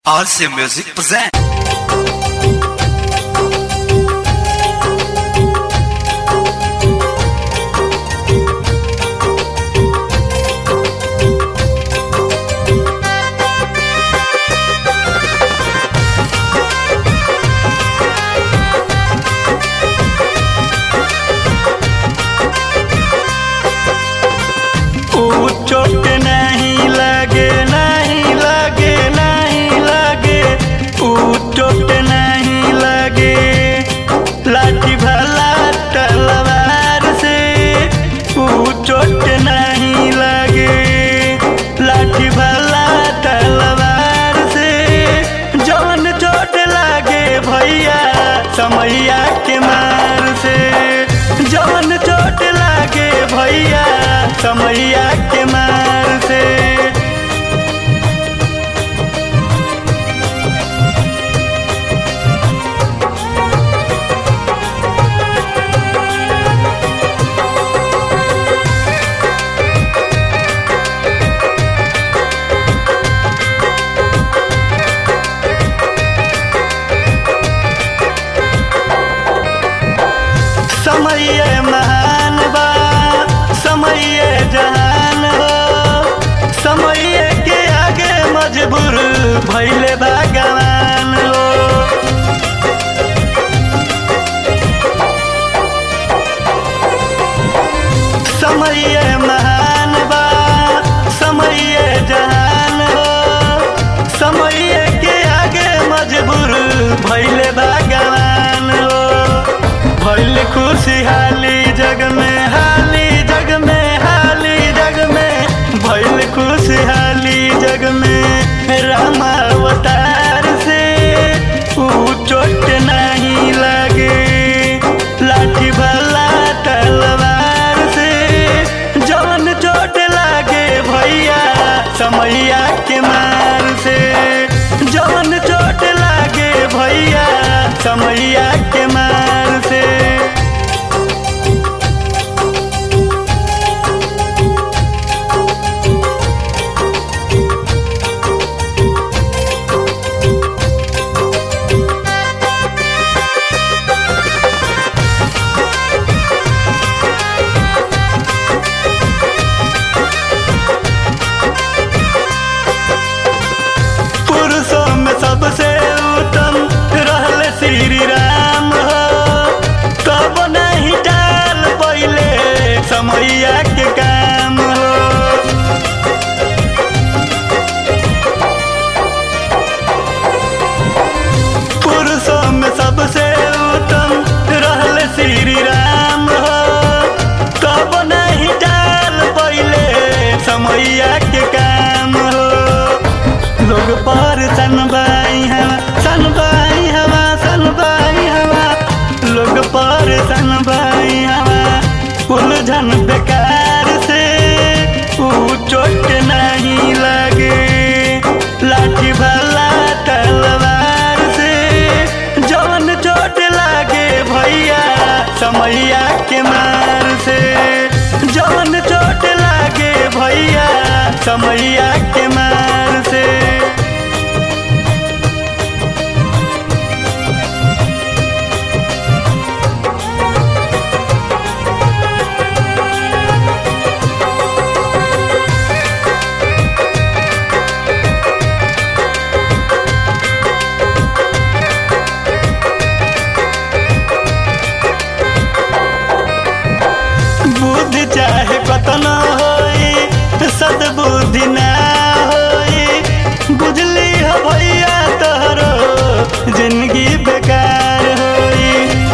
RC Music present. ऊ चोट नहीं लगे नहीं लगे नहीं लगे ऊ चोट नहीं लगे लाठी भला तलवार से ऊ चोट नहीं लगे लाठी भला तलवार से जवन चोट लगे भैया समैया के मार से जवन चोट लगे भैया समैया के मार से समय महान बा समय जहान हो समय के आगे मजबूर भैले भगवान हो समय महान बा समय जहान हो समय के आगे मजबूर भैले भगवान हो भैल खुशहाली जग में हाली जग में हाली जग में भैल खुशहाली जग में राम अवतार से ऊ चोट नहीं लगे लाठी भला तलवार से जवन चोट लागे भैया समैया के मार से जवन चोट लागे भैया समैया के मार से पुरुषों में सबसे उत्तम रहले श्री राम हो तब नहीं डाल पहले समैया के काम हो पुरुषों में सबसे उत्तम रहले श्री राम हो तब नहीं डाल पहले समैया के काम हो लोग पर सनबाई हवा सनबाई हवा सनबाई हवा लोग पर सनबाई हवा उलझन बेकार से ऊ चोट नहीं लगे लाठी भला तलवार से जवन चोट लागे भैया समैया के मार से जवन चोट लागे भैया समैया के मार से बुद्धि चाहे कतन होई सदबुद्धि ना होई बुझली हो भैया तोहरो जिंदगी बेकार होई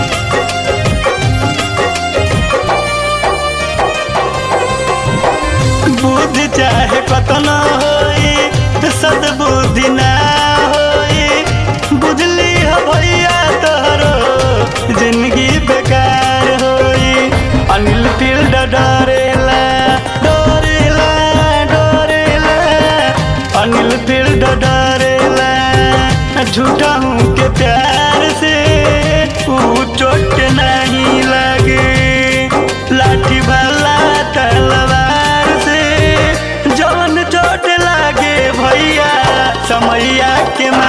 बुद्धि चाहे कतन होई सदबुद्धि ना होई बुझली हो भैया तोहरो जिंदगी बेकार होई अनिल फील्ड डरेला डरेला डरेला अनिल फील्ड डरेला झूठा हूँ के प्यार से ऊ चोट नहीं लगे लाठी भला तलवार से जवन चोट लागे भैया समैया के मार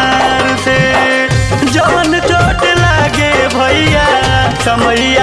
समैया